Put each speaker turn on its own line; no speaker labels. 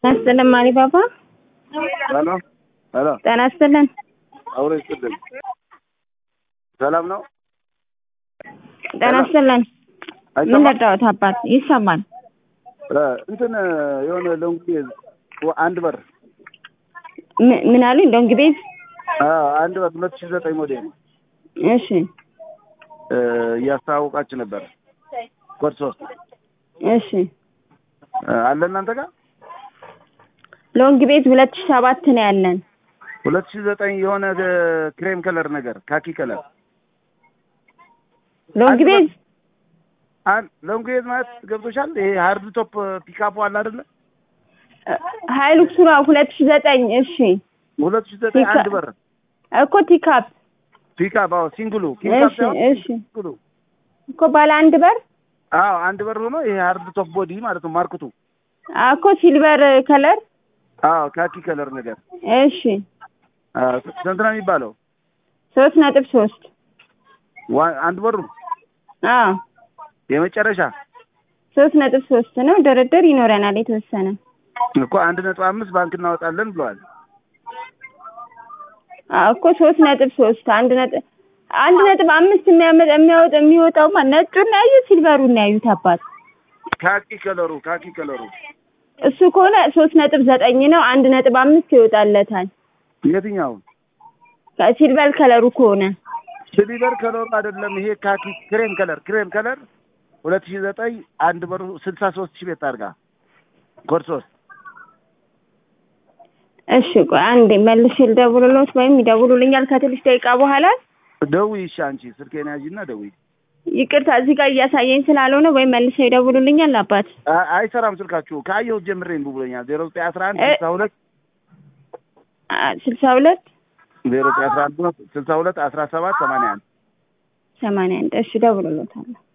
ይስጥልን ማሪ ባባ።
ሄሎ ሄሎ፣
ጤና ይስጥልን።
አውሬ ይስጥልን። ሰላም ነው?
ጤና ይስጥልን። ምን
አይሰማም?
ረዳሁት አባት? ይሰማል።
እ እንትን የሆነ ሎንግ አንድ በር
ም- ምን አሉኝ? ዶንግ ቤት።
አ አንድ በር ሁለት ሺህ ዘጠኝ ሞዴል
እሺ
እ እያስተዋወቃችሁ ነበር። ኮድ ሶስት
እሺ።
እ አለ እናንተ ጋር
ሎንግ ቤት ሁለት ሺህ ሰባት ነው ያለን።
ሁለት ሺህ ዘጠኝ የሆነ እ ክሬም ከለር ነገር ካኪ ከለር
ሎንግ
አንድ
ቤት
አን ሎንግ ቤዝ ማለት ገብቶሻል? ይሄ ሃርድ ቶፕ ፒካፕ አለ አይደለ?
ሀይሉክስ ነው ሁለት ሺህ ዘጠኝ እሺ።
ሁለት ሺህ ዘጠኝ
ፒካ-
አንድ በር
እኮ ቲካፕ
ፒካፕ አዎ፣ ሲንግሉ ፒካፕ
እሺ
ሳይሆን
እሺ
ሲንግሉ
እኮ ባለ አንድ በር
አዎ፣ አንድ በር ሆኖ ይሄ ሃርድ ቶፕ ቦዲ ማለት ነው ማርክቱ
አ፣ እኮ ሲልቨር ከለር
አዎ ካኪ ከለር ነገር
እሺ።
አዎ፣ ስንት ነው የሚባለው?
ሶስት ነጥብ ሶስት
ዋ- አንድ በሩ
አዎ
የመጨረሻ
ሶስት ነጥብ ሶስት ነው። ድርድር ይኖረናል የተወሰነ
እኮ አንድ ነጥብ አምስት ባንክ እናወጣለን ብለዋል።
አዎ እኮ ሶስት ነጥብ ሶስት አንድ ነጥብ አንድ ነጥብ አምስት የሚያመጣ የሚያወጣ የሚወጣው ማ ነጩን ነው ያዩት ሲልቨሩን ነው ያዩት አባት
ካኪ ከለሩ ካኪ ከለሩ
እሱ ከሆነ ሶስት ነጥብ ዘጠኝ ነው አንድ ነጥብ አምስት ይወጣለታል
የትኛው
ሲልቨር ከለሩ ከሆነ
ሲሊቨር ከለሩ አይደለም። ይሄ ካኪ ክሬም ከለር ክሬም ከለር ሁለት ሺህ ዘጠኝ አንድ በሩ ስልሳ ሶስት ሺህ ቤት አድርጋ ኮድ ሶስት
እሺ ቆይ አንዴ መልሼ ልደውልሎት ወይም ይደውሉልኛል ከትንሽ ደቂቃ በኋላ
ደውይ። እሺ አንቺ ስልኬን ያዥና ደውይ።
ይቅርታ እዚህ ጋር እያሳየኝ ስላልሆነ ወይም መልሰው ይደውሉልኛል አባት
አ- አይሰራም ስልካችሁ ከአየሁት ጀምሬ እምቢ ብሎኛል። ዜሮ ዘጠኝ አስራ አንድ
እ-
ስልሳ ሁለት
አ፣ ስልሳ ሁለት
ዜሮ ዘጠኝ አስራ አንድ ስልሳ ሁለት አስራ ሰባት ሰማንያ አንድ
ሰማንያ አንድ እሺ እደውልሎታለሁ